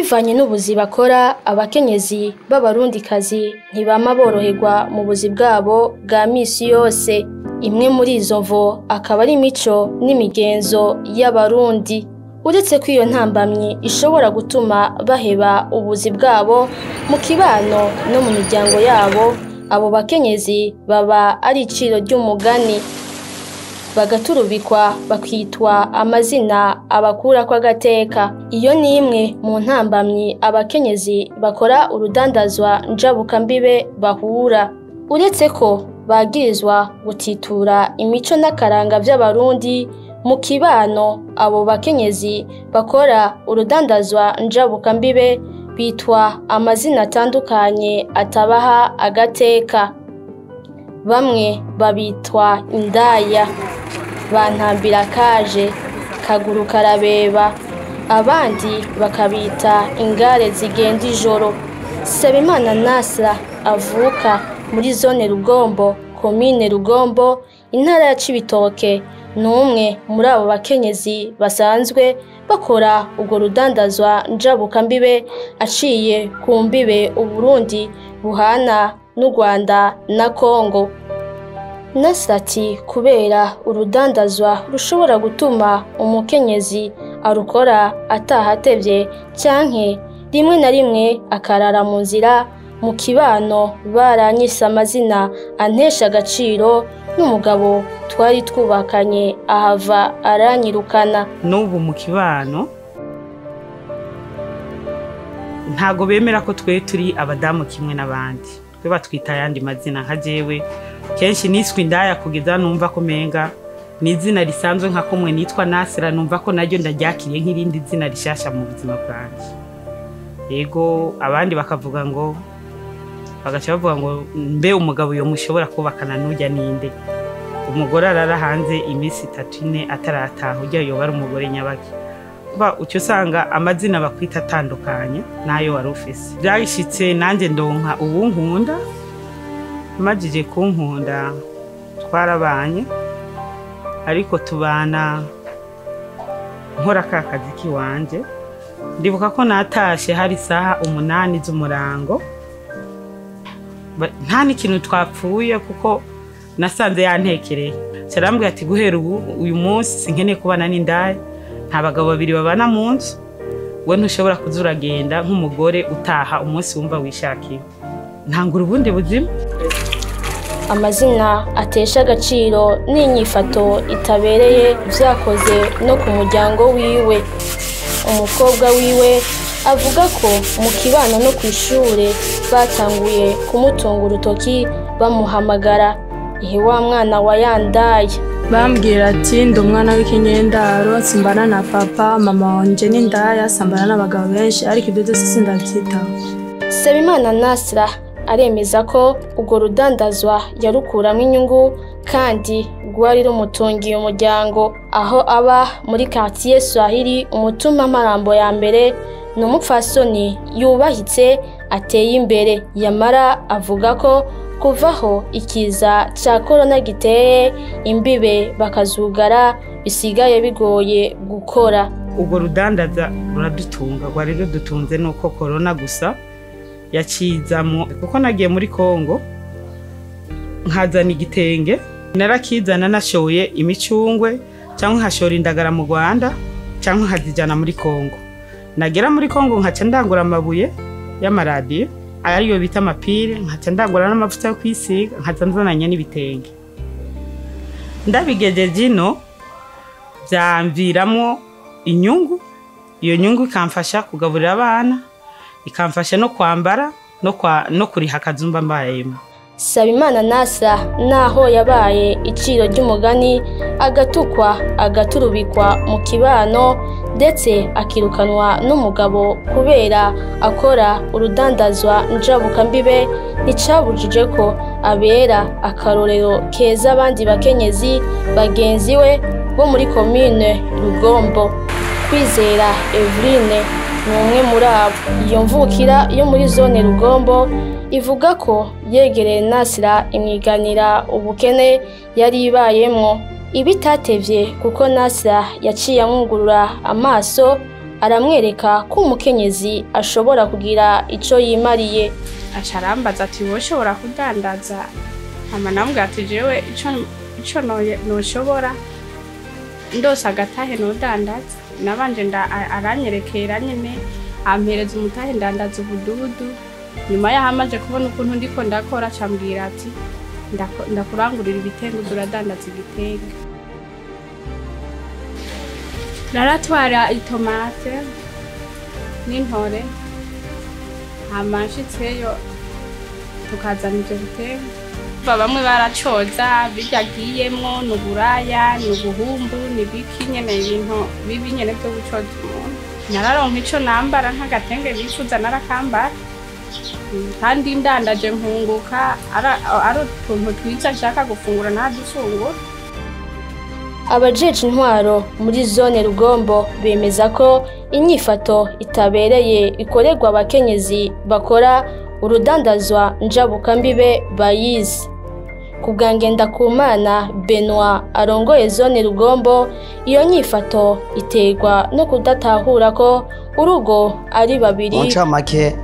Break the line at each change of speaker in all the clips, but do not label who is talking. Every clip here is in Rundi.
bivanye n'ubuzi bakora abakenyezi b'abarundikazi ntibama boroherwa mu buzi bwabo bwa misi yose imwe muri izo mvo akaba ari imico n'imigenzo y'abarundi uretse ko iyo ntambamyi ishobora gutuma baheba ubuzi bwabo mu kibano no mu miryango yabo abo bakenyezi baba ari iciro ry'umugani bagaturubikwa bakitwa amazina abakura kw'agateka iyo ni imwe mu ntambamyi abakenyezi bakora urudandazwa njabukambibe bahura uretse ko bagirizwa gutitura imico n'akaranga vy'abarundi mu kibano abo bakenyezi bakora urudandazwa njabukambibe bitwa amazina atandukanye atabaha agateka bamwe babitwa indaya bantambira kaje kaguru karabeba abandi bakabita ingare zigenda ijoro Sabimana Nasra avuka muri zone Rugombo komine Rugombo intara ya Cibitoke ni umwe muri abo bakenyezi basanzwe bakora urwo rudandazwa njabukambibe aciye ku mbibe Uburundi buhana n'u Rwanda na Kongo Nasati kubera urudandazwa rushobora gutuma umukenyezi arukora atahatevye canke rimwe na rimwe akarara mu nzira mu kibano baranyise amazina antesha agaciro n'umugabo twari twubakanye ahava aranyirukana
n'ubu mu kibano ntago bemera ko twe turi abadamu kimwe n'abandi twe batwita ayandi mazina nka jewe kenshi niswe indaya kugeza numva ko menga ni izina risanzwe nka kumwe nitwa nasira numva ko naryo ndaryakiriye nk'irindi zina rishasha mu buzima bwanjye yego abandi bakavuga ngo bagaca bavuga ngo mbe umugabo yo mushobora kubakana n'ujya ninde umugore arara hanze iminsi itatu ine atarataha ujya yoba ari umugore nyabaki kuba ucyo usanga amazina bakwita atandukanye n'ayo wari ufise byashitse nanjye ndonka ubu nkunda majije kunkunda twarabanye ariko tubana nkora ka kazi k'iwanje ndibuka ko natashe hari isaha umunani z'umurango Ba- nta n'ikintu twapfuye kuko nasanze yantekereye carambwira ati guhera ubu uyu munsi sinkeneye kubana n'indaya nta bagabo babiri babana mu nzu we ntushobora kuza uragenda nk'umugore utaha umunsi wumva wishakiye ntangura ubundi buzima
amazina atesha agaciro n'inyifato itabereye vyakoze no ku muryango wiwe umukobwa wiwe avuga ko mu kibano no ku ishure batanguye kumutunga urutoki bamuhamagara ihe wa mwana wa yandaye
bambwira ati ndi umwana w'ikinyendaro simbana na papa mama wanje n'indaya sambana n'abagabo benshi ariko ibyo byose sindabyitaho
Sabimana Nasra aremeza ko urwo rudandazwa yarukuramo inyungu kandi rwari rumutungiye umuryango aho aba muri quartier Swahili umutuma marambo ya mbere ni umupfasoni yubahitse ateye imbere yamara avuga ko kuvaho ikiza cya korona giteye imbibe bakazugara bisigaye bigoye gukora
urwo rudandaza ruradutunga rwari rudutunze nuko korona gusa yacizamo kuko nagiye muri kongo nkazana igitenge narakizana nashoye imicungwe cyangwa nkashora indagara mu rwanda cyangwa nkazijyana muri kongo nagera muri kongo nkaca ndangura amabuye y'amaradiyo ariyo bita amapire nkaca ndangura n'amavuta yo kwisiga nkaca nzananya n'ibitenge ndabigejeje ino byamviramo inyungu iyo nyungu ikamfasha kugaburira abana ikamfasha no kwambara no, kwa, no kuriha akazumba mbayemo
Sabimana Nasa naho yabaye iciro ry'umugani agatukwa agaturubikwa mu kibano ndetse akirukanwa n'umugabo kubera akora urudandazwa njabukambibe nticabujije ko abera akarorero keza abandi bakenyezi bagenzi we bo muri komine Rugombo kwizera Eveline ni umwe muri abo iyo mvukira yo muri zone Rugombo ivuga ko yegereye Nasira imwiganira ubukene yari ibayemwo ibitatevye kuko Nasira yaciye amwugurura amaso aramwereka ko umukenyezi ashobora kugira ico yimariye
aca arambaza ati wowe ushobora kudandaza hama namubwira ati jewe ico ico no- noshobora ndose agatahe nodandaza nabanje nda a- aranyerekera nyene ampereza umutahe ndandaza ubududu nyuma yaho amaze kubona ukuntu ndiko ndakora acambwira ati "Ndako- ndakurangurira ibitenge uza uradandaza igitenge naratwara itomate n'intore hama nshitseyo tukazana ivyo bitenge Ba bamwe baracoza biryagiyemwo ni uburaya ni ubuhumbu ni biki nyene ibintu bibi nyene vyo gucoza umuntu nararonka ico nambara nk'agatenge bifuza narakambara Mm, kandi ndandaje nkunguka ara- ari utuntu twiza nshaka gufungura ntadufungura
abajeje intwaro muri zone rugombo bemeza ko inyifato itabereye ikorerwa abakenyezi bakora urudandazwa njabukambibe bayizi ku bwa ngendakumana benoit arongoye zone rugombo iyo nyifato iterwa no kudatahura ko urugo ari babiri
mu ncamake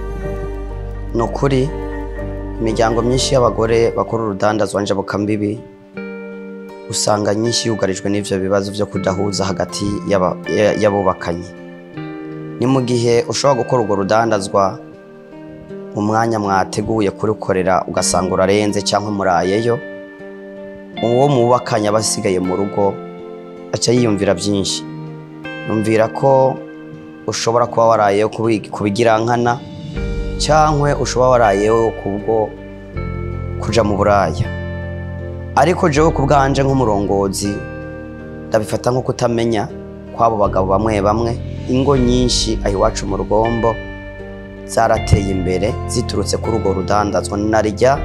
ni ukuri imiryango myinshi y'abagore bakora urudandazwa njabukambibi usanga nyinshi yugarijwe n'ivyo bibazo vyo kudahuza hagati y'aba- ya- y'abubakanye ni mu gihe ushobora gukora urwo rudandazwa mu mwanya mwateguye kurukorera ugasanga urarenze cyangwa murayeyo uwo mubakanye aba asigaye mu rugo aca yiyumvira byinshi yumvira ko ushobora kuba warayeho kubi- kubigirankana cyangwa ushobora warayeho kubwo kuja mu buraya ariko jewe ku bwanje nk'umurongozi ndabifata nko kutamenya kw'abo bagabo bamwe bamwe ingo nyinshi aho iwacu mu rugombo zarateye imbere ziturutse kuri urwo rudandazwa narijya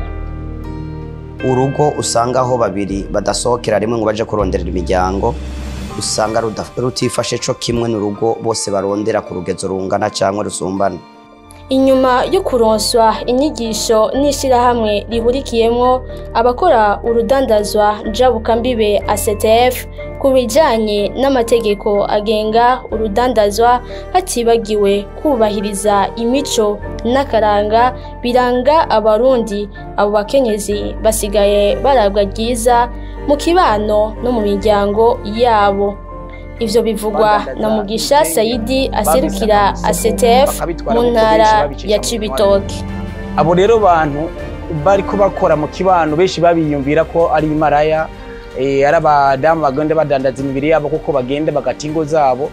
urugo usanga aho babiri badasohokera rimwe ngo baje kuronderera imiryango usanga ruda- rutifashe co kimwe n'urugo bose barondera ku rugezo rungana cyangwa rusumbana
inyuma yo kuronswa inyigisho n'ishyirahamwe rihurikiyemo abakora urudandazwa njabukambibe ACTF ku bijyanye n'amategeko agenga urudandazwa hatibagiwe kubahiriza imico n'akaranga biranga abarundi abo bakenyezi basigaye barabwa ryiza mu kibano no mu miryango yabo ivyo bivugwa na mugisha sayidi aserukira ACTF mu ntara ya cibitoke
abo rero bantu bariko bakora mu kibano benshi babiyumvira ko ari imaraya eh, ari abadamu bagenda badandaza imibiri yabo kuko bagenda bagata ingo zabo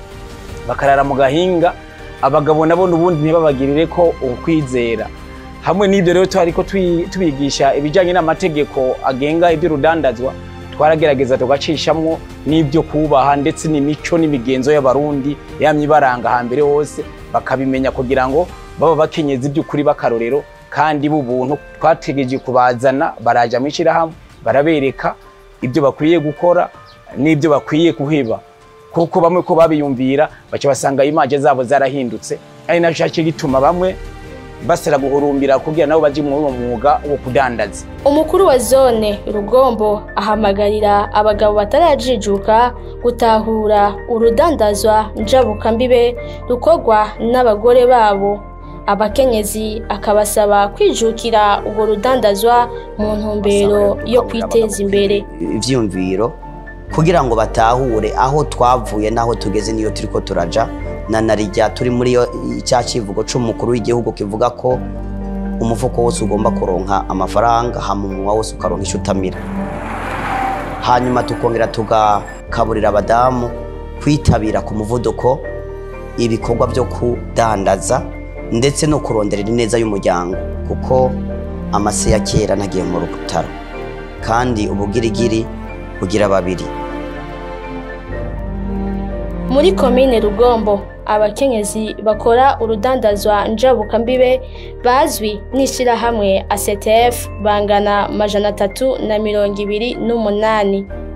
bakarara mu gahinga abagabo nabo n'ubundi ntibabagirire ko ukwizera hamwe n'ibyo rero twariko twi- tubigisha ibijyanye n'amategeko agenga iby'urudandazwa twaragerageza tugacishamwo n'ibyo kubaha ndetse n'imico n'imigenzo y'abarundi yamye ibaranga hambere hose bakabimenya kugira ngo baba bakenyezi by'ukuri b'akarorero kandi b'ubuntu twategereje kubazana baraja mu ishyirahamwe barabereka ibyo bakwiye gukora n'ibyo bakwiye kuheba kuko bamwe ko babiyumvira baca basanga imaje zabo zarahindutse ari naco cyaciye gituma bamwe basera guhurumbira kugira nabo baje muri uwo mwuga wo kudandaza
umukuru wa zone rugombo ahamagarira abagabo batarajijuka gutahura urudandazwa njabukambibe rukorwa n'abagore babo abakenyezi akabasaba kwijukira urwo rudandazwa mu ntumbero yo kwiteza imbere
ivyiyumviro kugira ngo batahure aho twavuye n'aho tugeze niyo turiko turaja na narijya turi muri yo cya kivugo c'umukuru w'igihugu kivuga ko umufuko wose ugomba kuronka amafaranga hama umunwa wose ukaronka ico utamira hanyuma tukongera tugakaburira abadamu kwitabira ku muvuduko ibikorwa byo kudandaza ndetse no kuronderera ineza y'umuryango kuko amase ya kera ntagiye mu rutaro kandi ubugirigiri bugira babiri
muri komine rugombo abakenyezi bakora urudandazwa njabukambibe bazwi n'ishyirahamwe ACTF bangana majana atatu na mirongo ibiri n'umunani